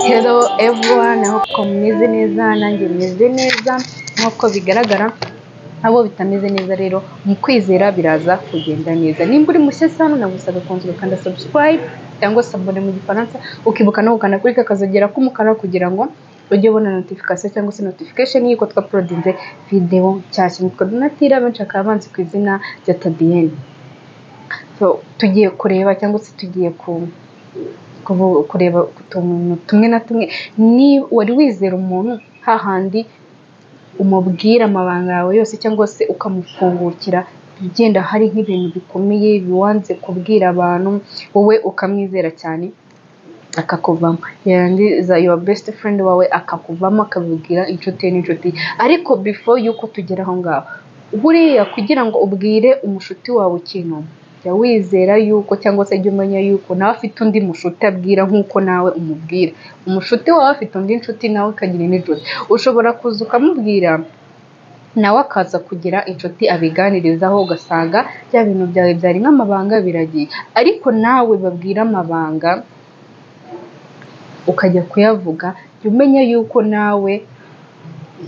Hello everyone, I hope ko mumeze neza nanjye meze neza nk'uko bigaragara abo bitameze neza rero mu kwizera biraza kugenda neza nimba uri mushya sano nagusaba kunzwe ukanda subscribe cyangwa se abone mu gifaransa ukibuka no gukanda kuri kakazogera k'umukara kugira ngo ujye ubona notification cyangwa se notification y'uko twaporodinze video nshyashya nitwa Donatira benshi bakaba banzi ku izina rya Tadienne so tugiye kureba cyangwa se tugiye ku kubu- kureba utuntu tumwe na tumwe ni wari wizera umuntu hahandi umubwira amabanga yawe yose cyangwa se ukamufungukira ugenda hari nk'ibintu bikomeye wanze kubwira abantu wowe ukamwizera cyane akakuvamo yarangiza your best friend wawe akakuvamo akabibwira inshuti ye n'inshuti ye. ariko before y'uko tugera aho ngaho buriya kugira ngo ubwire umushuti wawe ikintu jya wizera yuko cyangwa se jya umenya yuko nawe afite undi mushuti abwira nk'uko nawe umubwira umushuti wawe afite undi nshuti nawe ukagira indi nshuti ushobora kuza ukamubwira nawe akaza kugira inshuti abiganirizaho ugasanga bya bintu byawe byari nk'amabanga biragiye ariko nawe babwira amabanga ukajya kuyavuga jya umenya yuko nawe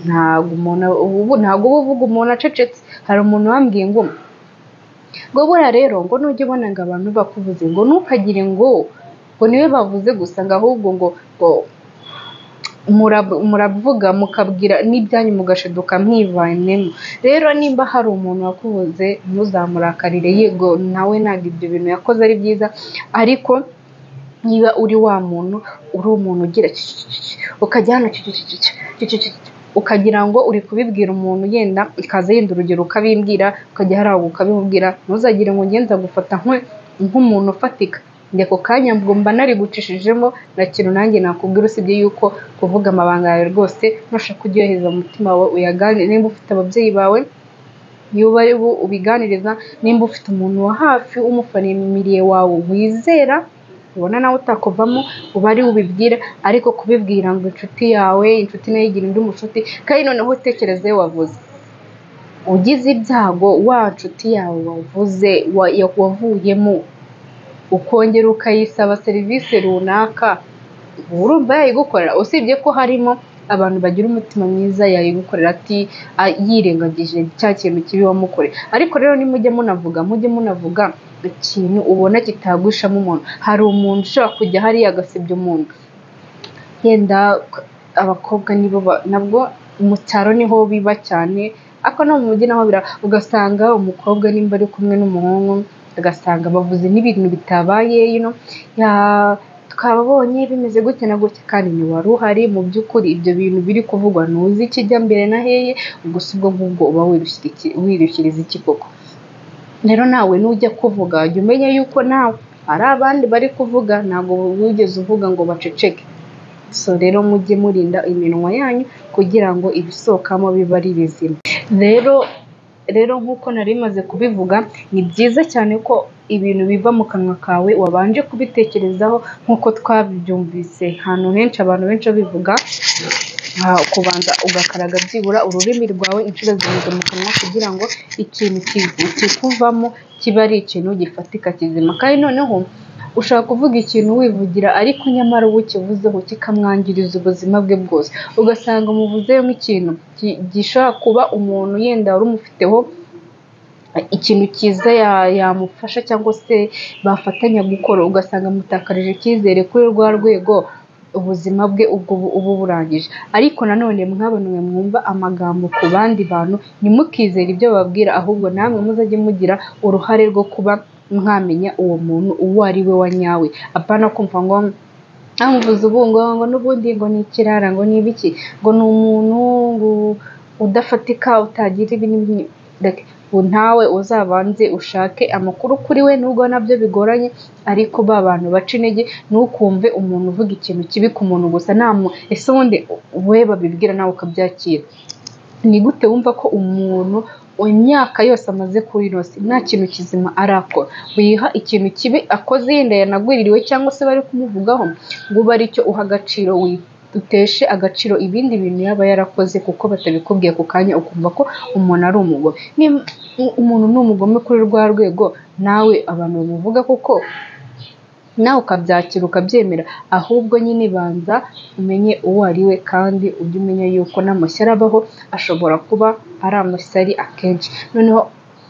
ntabwo umuntu ubu ntabwo uba uvuga umuntu acecetse hari umuntu wambwiye ngo ngo buriya rero ngo nujya ubona ngo abantu bakuvuze ngo ntukagire ngo ngo niwe bavuze gusa ngo ahubwo ngo ngo murab- muravuga mukabwira n'ibyanyu mugashiduka mwivanemo rero nimba hari umuntu wakubuze ntuzamurakarire yego nawe ntabwo ibyo bintu yakoze ari byiza ariko niba uri wa muntu uri umuntu ugira cicicicici, ukajya hano cicicicici, cicicicici, ukagira ngo uri kubibwira umuntu yenda ikaza yenda urugero ukabimbwira ukajya hariya ukabimubwira ntuzagire ngo ngenda gufata nkwe- nk'umuntu ufatika njye ako kanya ngo mba nari gucishijemo nta kintu nanjye nakubwira usibye yuko kuvuga amabanga yawe rwose nushaka ujye uyohereza mu mutima wawe uyaganire nimba ufite ababyeyi bawe niba ari bo ubiganiriza nimba ufite umuntu wa hafi w'umufanimiriye wawe wizera ubona nawe utakuvamo uba ari ubibwira ariko kubibwira ngo inshuti yawe inshuti nayo igira undi mushuti kandi noneho utekereze wavuze ugize ibyago wa nshuti yawe wavuze wa- ya- wavuyemo ukongera ukayisaba serivisi runaka uba urumva yayigukorera usibye ko harimo abantu bagira umutima mwiza yayigukorera ati "Ah, yirengagije cya kintu kibi wamukoreye ariko rero nimujye munavuga mujye munavuga ikintu ubona kitagushamo umuntu hari umuntu ushobora kujya hariya agasebya umuntu yenda abakobwa nibo ba- nabwo mu cyaro niho biba cyane ariko no mu mujyi naho bira ugasanga umukobwa nimba ari kumwe n'umuhungu ugasanga bavuze n'ibintu bitabaye you know, ya- twababonye bimeze gutya na gutya kandi wari uhari mu by'ukuri ibyo bintu biri kuvugwa ntuzi ikijya mbere na heye gusa ubwo ngubwo uba wirushyira iki- wirushyiriza iki koko rero nawe nujya kuvuga jya umenya yuko nawe hari abandi bari kuvuga ntabwo wigeze uvuga ngo baceceke so rero mujye murinda iminwa yanyu kugira ngo ibisohokamo bibe ari bizima rero rero nk'uko nari maze kubivuga ni byiza cyane ko ibintu biva mu kanwa kawe wabanje kubitekerezaho nk'uko twabyumvise ahantu henshi abantu benshi babivuga aha, kubanza ugakaraga byibura ururimi rwawe inshuro zirindwi mu kanwa kugira ngo ikintu ki- kikuvamo kibe ari ikintu gifatika kizima kandi noneho ushobora kuvuga ikintu wivugira ariko nyamara uwo ukivuzeho kikamwangiriza ubuzima bwe bwose ugasanga umuvuzeho nk'ikintu ki- gishobora kuba umuntu yenda wari umufiteho ikintu cyiza ya- yamufasha cyangwa se bafatanya gukora ugasanga amutakarije icyizere kuri rwa rwego ubuzima bwe ubwo bu- uba burangije ariko nanone mw'abantu mwe mwumva amagambo ku bandi bantu ntimukizere ibyo bababwira ahubwo namwe muzajye mugira uruhare rwo kuba mwamenya uwo muntu uwo ari we wa nyawe apana kumva ngo amuvuze ubu ngo ngo n'ubundi ngo ni ikirara ngo ni ibiki ngo ni umuntu ngo udafatika utagira ibi n'ibi n'ibi." Like, ubu ntawe uzabanze ushake amakuru kuri we nubwo nabyo bigoranye ariko ba bantu baca intege ntukumve umuntu uvuga ikintu kibi ku muntu gusa namu ese ubundi we babibwira nawe ukabyakira ni gute wumva ko umuntu imyaka yose amaze kuri ino si nta kintu kizima arakora wiha ikintu kibi akoze yenda yanagwiririwe cyangwa se bari kumuvugaho ngo ube ari cyo uha agaciro wi- uteshe agaciro ibindi bintu yaba yarakoze kuko batabikubwiye ako kanya ukumva ko umuntu ari umugome Niba umuntu ni umugome kuri rwa rwego nawe abantu bamuvuga kuko nawe ukabyakira ukabyemera ahubwo nyine banza umenye uwo ari we kandi ujye umenya yuko n'amashyari abaho ashobora kuba ari amashyari akenshi noneho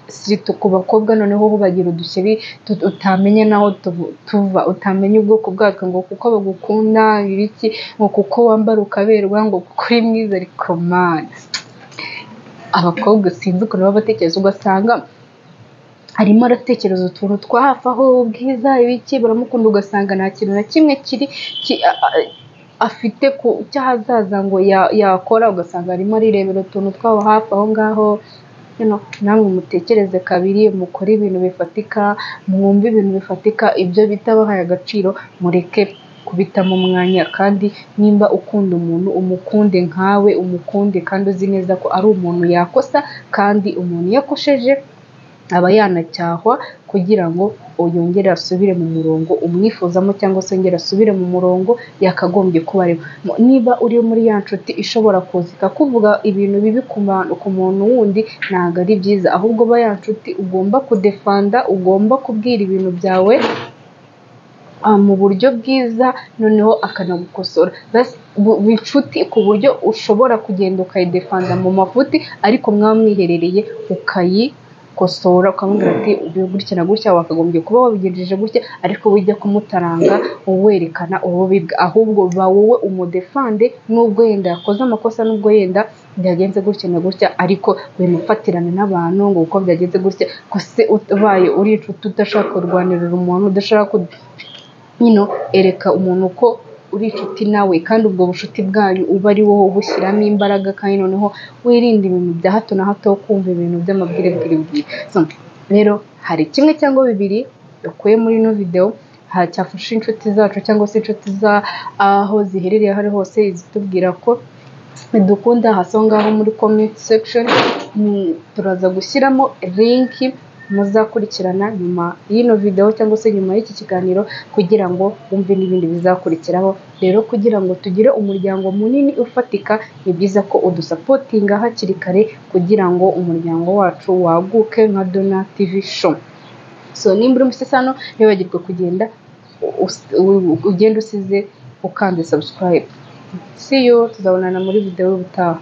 si ku bakobwa noneho bagira udushyari utamenya naho tuva utamenya ubwoko bwatwo ngo kuko bagukunda ibiki ngo kuko wambara ukaberwa ngo kuko uri mwiza ariko mani abakobwa sinzi ukuntu baba batekereza ugasanga arimo aratekereza utuntu twa hafi aho ubwiza ibiki baramukunda ugasanga nta kintu na kimwe kiri afite ku cy'ahazaza ngo yakora ugasanga arimo arirebera utuntu twabo hafi aho ngaho namwe mutekereze kabiri mukore ibintu bifatika mwumve ibintu bifatika ibyo bita bahaye agaciro mureke kubitamo umwanya kandi nimba ukunda umuntu umukunde nkawe umukunde kandi uzi neza ko ari umuntu yakosa kandi umuntu yakosheje aba yanacyahwa kugira ngo yongere asubire mu murongo umwifuzamo cyangwa se yongere asubire mu murongo yakagombye kuba arimo niba uri muri ya nshuti ishobora kuza ikakuvuga ibintu bibi ku muntu wundi ntabwo ari byiza ahubwo ba ya nshuti ugomba kudefanda ugomba kubwira ibintu byawe mu buryo bwiza noneho akanagukosora inshuti ku buryo ushobora kugenda ukayidefanda mu mafuti ariko mwaba mwiherereye ukayi kosora ukamubwira ati gutya na gutya wakagombye kuba wabigenjeje gutya ariko ujya kumutaranga werekana ububibwa ahubwo ba wowe umudefande n'ubwo yenda yakoze amakosa n'ubwo yenda byagenze gutya na gutya ariko wimufatirane n'abantu ngo uko byagenze gutya ko se ubaye uri inshuti udashaka kurwanirira umuntu udashaka nyine ereka umuntu ko uri inshuti nawe kandi ubwo bucuti bwanyu uba ari wowe ubushyiramo imbaraga kandi noneho wirinde ibintu bya hato na hato kumva ibintu by'amabwirebwire rero hari kimwe cyangwa bibiri dukuye muri ino videwo cyafasha inshuti zacu cyangwa se inshuti aho ziherereye aho ari hose zitubwira ko dukunda hasi aho ngaho muri komenti sekishoni turaza gushyiramo linki muzakurikirana nyuma y'ino videwo cyangwa se nyuma y'iki kiganiro kugira ngo wumve n'ibindi bizakurikiraho rero kugira ngo tugire umuryango munini ufatika ni byiza ko udusapotinga hakiri kare kugira ngo umuryango wacu waguke nka dona tivi sho so nimba uri umusesano ntibagirwe kugenda ugenda usize ukanze sabusikarayibu siyo tuzabonana muri videwo y'ubutaha